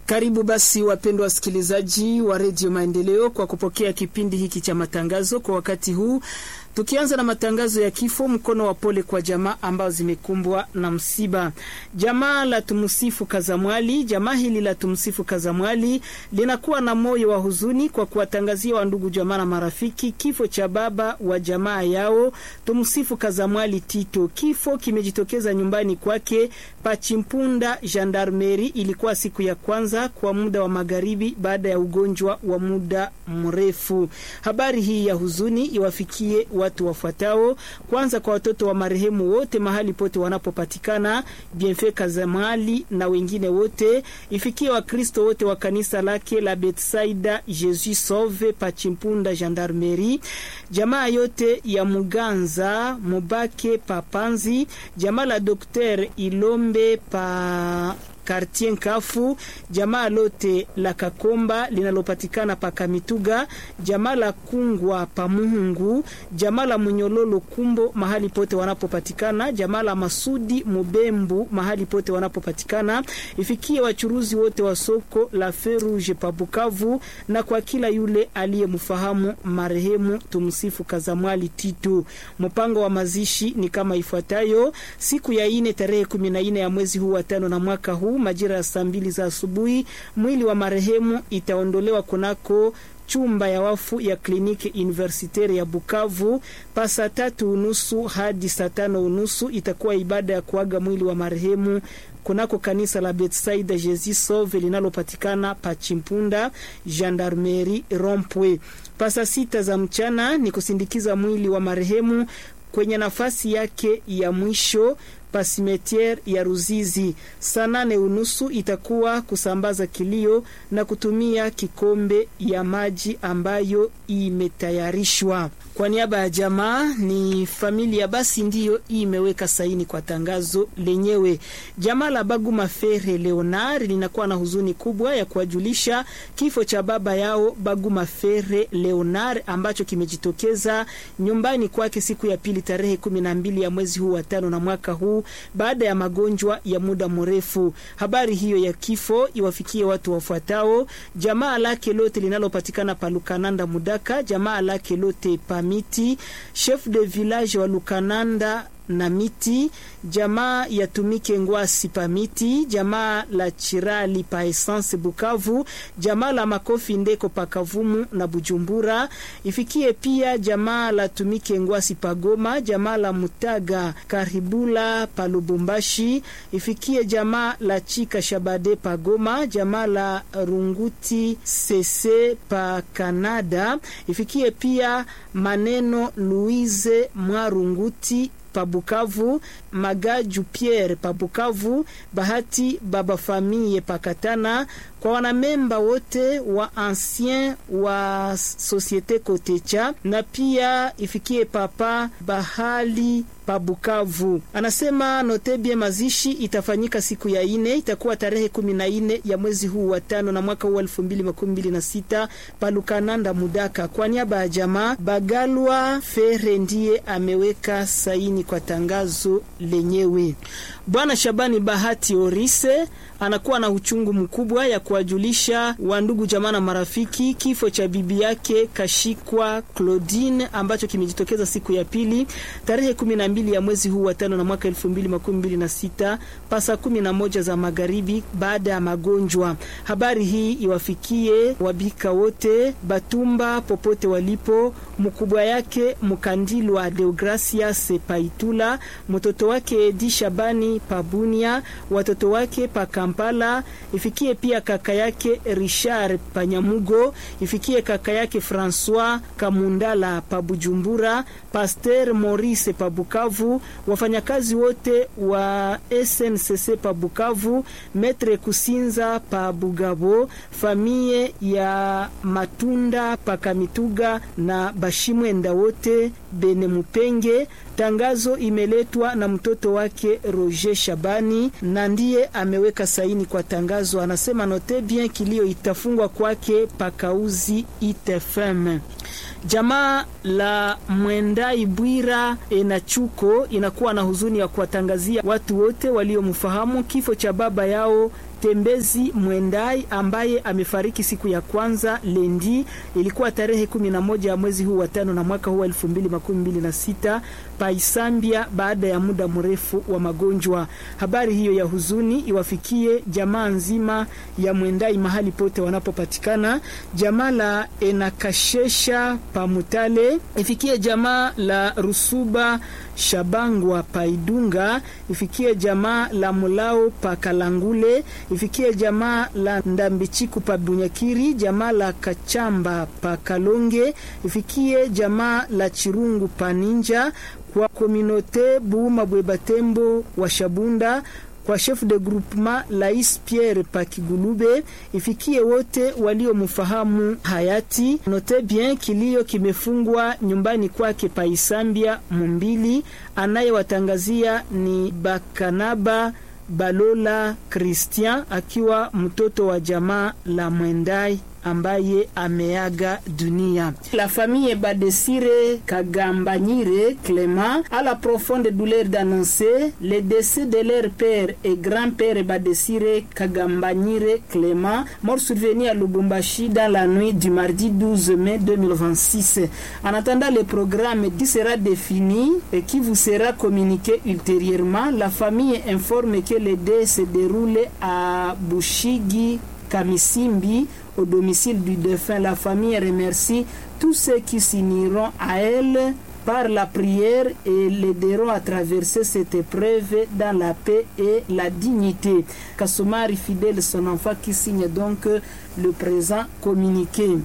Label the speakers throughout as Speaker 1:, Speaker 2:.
Speaker 1: Karibu basi wapendwa wasikilizaji wa redio Maendeleo kwa kupokea kipindi hiki cha matangazo kwa wakati huu, tukianza na matangazo ya kifo. Mkono wa pole kwa jamaa ambao zimekumbwa na msiba. Jamaa la Tumsifu Kazamwali, jamaa hili la Tumsifu Kazamwali linakuwa na moyo wa huzuni kwa kuwatangazia wandugu, jamaa na marafiki kifo cha baba wa jamaa yao Tumsifu Kazamwali Tito. Kifo kimejitokeza nyumbani kwake Pachimpunda Gendarmeri. Ilikuwa siku ya kwanza kwa muda wa magharibi baada ya ugonjwa wa muda mrefu. Habari hii ya huzuni iwafikie watu wafuatao. Kwanza kwa watoto wa marehemu wote mahali pote wanapopatikana, Bienfait Kazamali na wengine wote, ifikie Wakristo wote wa kanisa lake la Betsaida Jesus Sauve Pachimpunda Gendarmeri, jamaa yote ya Muganza Mubake Papanzi, jamaa la Dokter Ilombe pa Kartier Nkafu, jamaa lote la Kakomba linalopatikana pa Kamituga, jamaa la Kungwa pa Muhungu, jamaa la Munyololo Kumbo mahali pote wanapopatikana, jamaa la Masudi Mubembu mahali pote wanapopatikana, ifikie wachuruzi wote wa soko la Ferouge pa Bukavu, na kwa kila yule aliyemfahamu marehemu tumsifu Kazamwali Tito. Mpango wa mazishi ni kama ifuatayo: siku ya ine tarehe kumi na ine ya mwezi huu wa tano na mwaka huu majira ya saa mbili za asubuhi mwili wa marehemu itaondolewa kunako chumba ya wafu ya kliniki universitaire ya Bukavu pa saa tatu unusu hadi saa tano unusu itakuwa ibada ya kuaga mwili wa marehemu kunako kanisa la Betsaida Jesus Sauve linalopatikana pa Chimpunda Gendarmerie Rompwe. Pa saa sita za mchana ni kusindikiza mwili wa marehemu kwenye nafasi yake ya mwisho pasimetiere ya Ruzizi. Saa nane unusu itakuwa kusambaza kilio na kutumia kikombe ya maji ambayo imetayarishwa kwa niaba ya jamaa. Ni familia basi ndiyo imeweka saini kwa tangazo lenyewe. Jamaa la Baguma Fere Leonard linakuwa na huzuni kubwa ya kuwajulisha kifo cha baba yao Baguma Fere Leonard ambacho kimejitokeza nyumbani kwake siku ya pili tarehe kumi na mbili ya mwezi huu wa tano na mwaka huu baada ya magonjwa ya muda mrefu. Habari hiyo ya kifo iwafikie watu wafuatao: jamaa lake lote linalopatikana pa Lukananda Mudaka, jamaa lake lote pa Miti, chef de village wa Lukananda na Miti, jamaa ya Tumike Ngwasi pa Miti, jamaa la Chirali pa Essence Bukavu, jamaa la Makofi Ndeko pa Kavumu na Bujumbura. Ifikie pia jamaa la Tumike Ngwasi pa Goma, jamaa la Mutaga Karibula pa Lubumbashi. Ifikie jamaa la Chika Shabade pa Goma, jamaa la Runguti Sese pa Kanada. Ifikie pia maneno Louise Mwarunguti Pabukavu, Magaju Pierre Pabukavu, Bahati Baba Famille Pakatana, kwa wanamemba wote wa ancien wa Societe Kotecha na pia ifikie papa Bahali Pabukavu. Anasema notebie mazishi itafanyika siku ya ine, itakuwa tarehe kumi na ine ya mwezi huu wa tano na mwaka huu elfu mbili makumi mbili na sita Palukananda Mudaka. Kwa niaba ya jamaa Bagalwa Fere ndiye ameweka saini kwa tangazo lenyewe. Bwana Shabani Bahati Orise anakuwa na uchungu mkubwa ya kuwajulisha wandugu jamaa na marafiki kifo cha bibi yake Kashikwa Claudine ambacho kimejitokeza siku ya pili tarehe kumi na mbili ya mwezi huu wa tano na mwaka elfu mbili makumi mbili na sita pasa kumi na moja za magharibi baada ya magonjwa. Habari hii iwafikie wabika wote Batumba popote walipo, mkubwa yake Mkandilwa Deogracias Paitula, mtoto wake Edi Shabani Pabunia, watoto wake pa Kampala, ifikie pia kaka yake Richard Panyamugo, ifikie kaka yake Francois Kamundala pa Bujumbura, Pasteur Maurice pa Bukavu, wafanyakazi wote wa SNCC pa Bukavu, Metre Kusinza pa Bugabo, famie ya Matunda pa Kamituga na Bashimwenda wote Bene Mupenge. Tangazo imeletwa na mtoto wake Roger Shabani na ndiye ameweka saini kwa tangazo. Anasema note bien kilio itafungwa kwake pakauzi itfm Jamaa la Mwendai Bwira Enachuko inakuwa na huzuni ya kuwatangazia watu wote waliomfahamu kifo cha baba yao Tembezi Mwendai ambaye amefariki siku ya kwanza lendi, ilikuwa tarehe kumi na moja ya mwezi huu wa tano na mwaka huu wa elfu mbili makumi mbili na sita paisambia baada ya muda mrefu wa magonjwa. Habari hiyo ya huzuni iwafikie jamaa nzima ya Mwendai mahali pote wanapopatikana, jamaa la Enakashesha Pamutale, ifikie jamaa la Rusuba Shabangwa Paidunga, ifikie jamaa la Mulao pa Kalangule, ifikie jamaa la Ndambichiku pa Bunyakiri, jamaa la Kachamba pa Kalonge, ifikie jamaa la Chirungu pa Ninja, kwa kominote Buuma Bwebatembo wa Shabunda kwa chef de groupement Lais Pierre Pakigulube, ifikie wote waliomfahamu hayati. Note bien kilio kimefungwa nyumbani kwake Paisambia Mumbili. Anayewatangazia ni Bakanaba Balola Christian akiwa mtoto wa jamaa la Mwendai ambaye ameaga dunia. La famille Badesire Kagambanyire Clément a la profonde douleur d'annoncer le décès de leur père et grand-père Badesire Kagambanyire Clément, mort survenu à Lubumbashi dans la nuit du mardi 12 mai 2026. En attendant, le programme qui sera défini et qui vous sera communiqué ultérieurement, la famille informe que le dé se déroule à Bushigi Kamisimbi au domicile du défunt. La famille remercie tous ceux qui s'uniront à elle par la prière et l'aideront à traverser cette épreuve dans la paix et la dignité. Kasumari fidèle, son enfant qui signe donc le présent communiqué.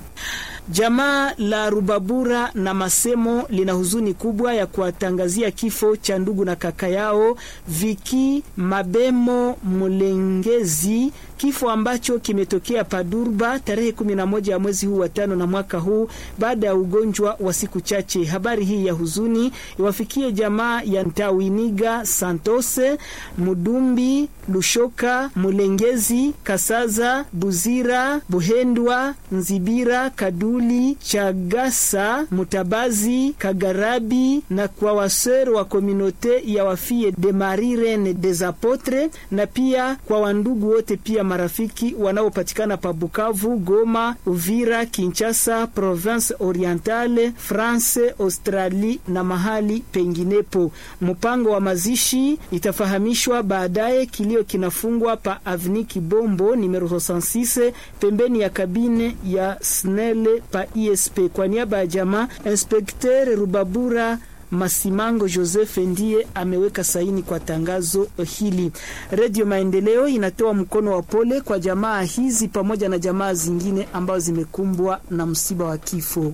Speaker 1: Jamaa la Rubabura na Masemo lina huzuni kubwa ya kuwatangazia kifo cha ndugu na kaka yao Viki Mabemo Mulengezi, kifo ambacho kimetokea Padurba tarehe 11 ya mwezi huu wa tano na mwaka huu baada ya ugonjwa wa siku chache. Habari hii ya huzuni iwafikie jamaa ya Ntawiniga Santose, Mudumbi, Lushoka, Mulengezi, Kasaza, Buzira, Buhendwa, Nzibira, Kaduli, Chagasa, Mutabazi, Kagarabi na kwa wasero wa kominote ya wafie de Marie Reine des Apotres na pia kwa wandugu wote pia marafiki wanaopatikana pa Bukavu, Goma, Uvira, Kinshasa, Province Orientale, France, Australie na mahali penginepo. Mpango wa mazishi itafahamishwa baadaye. Kilio kinafungwa pa Avni Kibombo numero 66 pembeni ya kabine ya SNEL pa ISP. Kwa niaba ya jamaa, Inspekter Rubabura Masimango Joseph ndiye ameweka saini kwa tangazo hili. Redio Maendeleo inatoa mkono wa pole kwa jamaa hizi pamoja na jamaa zingine ambazo zimekumbwa na msiba wa kifo.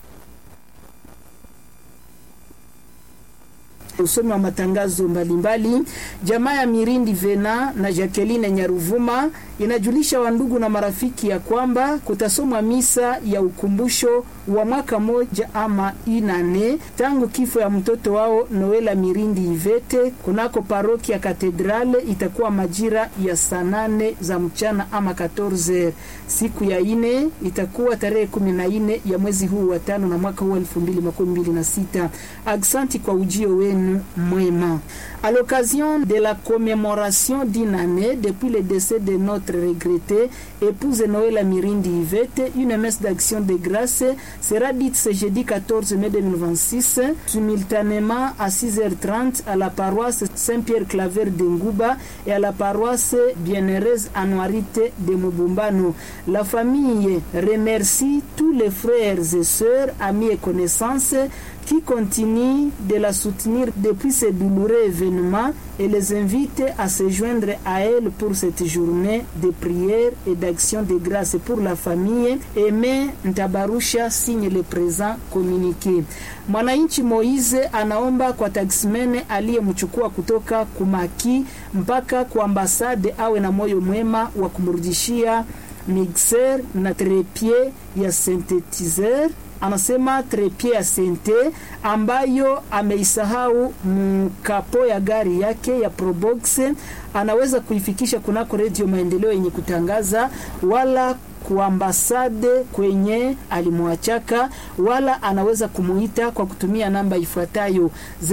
Speaker 1: Usomi wa matangazo mbalimbali mbali. Jamaa ya Mirindi Vena na Jacqueline Nyaruvuma inajulisha wandugu na marafiki ya kwamba kutasomwa misa ya ukumbusho wa mwaka moja ama inane tangu kifo ya mtoto wao Noela Mirindi Ivete kunako paroki ya Katedrale. Itakuwa majira ya saa nane za mchana ama 14 siku ya ine itakuwa tarehe kumi na ine ya mwezi huu wa tano na mwaka huu elfu mbili makumi mbili na sita. Aksanti kwa ujio wenu mwema. À l'occasion de la commémoration d'une année depuis le décès de notre regrettée épouse Noël Mirindi Yvette, une messe d'action de grâce sera dite ce jeudi 14 mai 2026, simultanément à 6h30 à la paroisse Saint-Pierre-Claver de Ngouba et à la paroisse Bienheureuse Anuarite de Mubumbano. La famille remercie tous les frères et sœurs, amis et connaissances qui continue de la soutenir depuis ce douloureux événement et les invite à se joindre à elle pour cette journée de prière et d'action de grâce pour la famille. Aimé Ntabarusha signe le présent communiqué. Mwananchi Moize anaomba kwa taximene aliyemchukua kutoka Kumaki mpaka kwa ambasade awe na moyo mwema wa kumrudishia mixer na trepie ya synthetizer anasema trepie ya sente ambayo ameisahau mkapo ya gari yake ya Probox, anaweza kuifikisha kunako redio Maendeleo yenye kutangaza wala kuambasade kwenye alimwachaka, wala anaweza kumuita kwa kutumia namba ifuatayo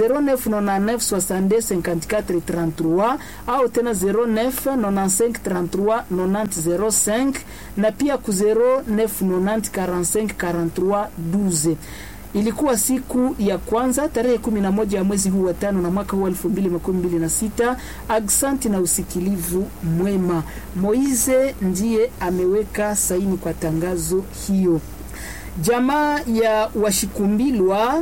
Speaker 1: 0999625433 au tena 0995339005 na pia ku 0990454312. Ilikuwa siku ya kwanza tarehe 11 ya mwezi huu wa tano na mwaka huu wa 2026. Aksanti na usikilivu mwema. Moize ndiye ameweka saini kwa tangazo hiyo. Jamaa ya Washikumbilwa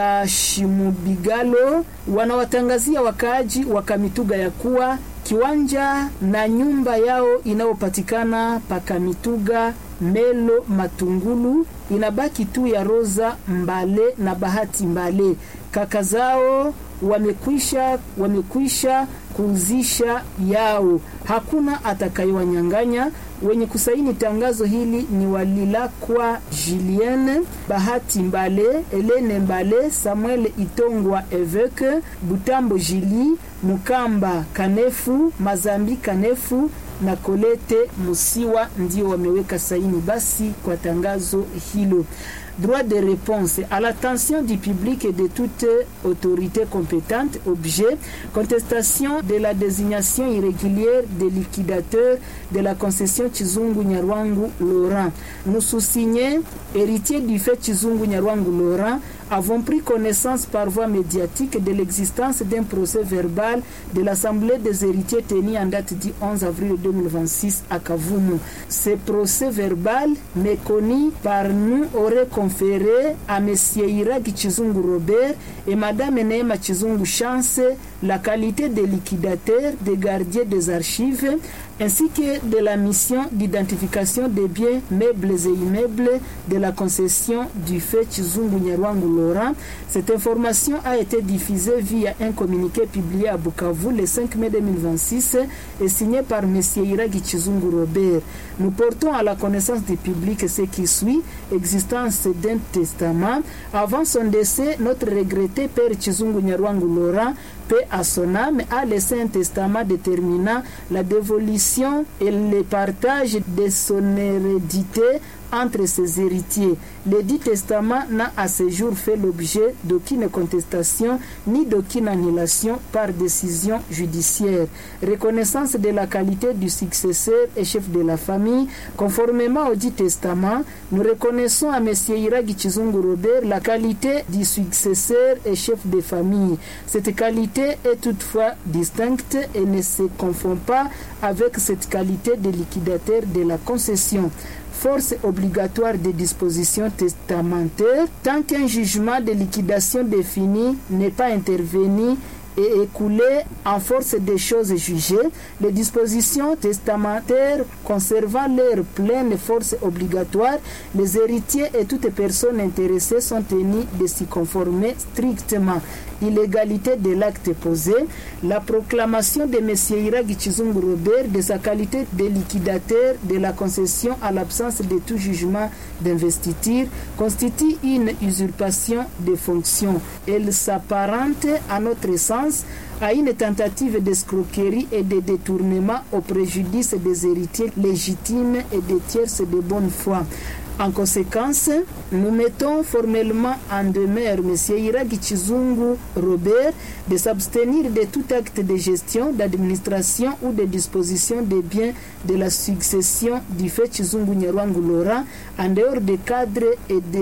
Speaker 1: Bashimubigalo wanawatangazia wakaaji wa Kamituga ya kuwa kiwanja na nyumba yao inayopatikana Pakamituga Melo Matungulu inabaki tu ya Roza Mbale na Bahati Mbale. Kaka zao wamekwisha wamekwisha kuuzisha yao, hakuna atakayewanyang'anya. Wenye kusaini tangazo hili ni Walilakwa Julienne, Bahati Mbale, Elene Mbale, Samuel Itongwa Eveke, Butambo Jili, Mukamba Kanefu, Mazambi Kanefu na Kolete Musiwa ndio wameweka saini basi kwa tangazo hilo. Droit de réponse à l'attention du public et de toute autorité compétente. Objet contestation de la désignation irrégulière des liquidateurs de la concession Chizungu Nyarwangu Laurent. Nous sous-signés, héritiers du fait Chizungu Nyarwangu Laurent, avons pris connaissance par voie médiatique de l'existence d'un procès verbal de l'Assemblée des héritiers tenu en date du 11 avril 2026 à Kavumu. Ce procès verbal, méconnu par nous, aurait conféré à M. Iragi Chizungu Robert et Mme Neema Chizungu Chance la qualité de liquidateur, de gardien des archives, ainsi que de la mission d'identification des biens meubles et immeubles de la concession du fait Chizungu Nyarwangu Laurent. Cette information a été diffusée via un communiqué publié à Bukavu le 5 mai 2026 et signé par M. Iragi Chizungu Robert. Nous portons à la connaissance du public ce qui suit, existence d'un testament. Avant son décès, notre regretté père Chizungu Nyarwangu Laurent paix à son âme, a laissé un testament déterminant la dévolution et le partage de son hérédité entre ses héritiers. Le dit testament n'a à ce jour fait l'objet d'aucune contestation ni d'aucune annulation par décision judiciaire. Reconnaissance de la qualité du successeur et chef de la famille, conformément au dit testament, nous reconnaissons à M. Iragi Chizungu Robert la qualité du successeur et chef de famille. Cette qualité est toutefois distincte et ne se confond pas avec cette qualité de liquidateur de la concession force obligatoire des dispositions testamentaires tant qu'un jugement de liquidation défini n'est pas intervenu et écoulé en force des choses jugées, les dispositions testamentaires conservant leur pleine force obligatoire, les héritiers et toutes personnes intéressées sont tenus de s'y conformer strictement. Illégalité de l'acte posé, la proclamation de M. Iragi Chizungu Robert de sa qualité de liquidateur de la concession à l'absence de tout jugement d'investiture constitue une usurpation de fonctions. Elle s'apparente, à notre sens, à une tentative d'escroquerie et de détournement au préjudice des héritiers légitimes et des tierces de bonne foi. En conséquence, nous mettons formellement en demeure M. Iragi Chizungu Robert de s'abstenir de tout acte de gestion, d'administration ou de disposition des biens de la succession du fait Chizungu Nyarwangu Laurent en dehors des cadres et des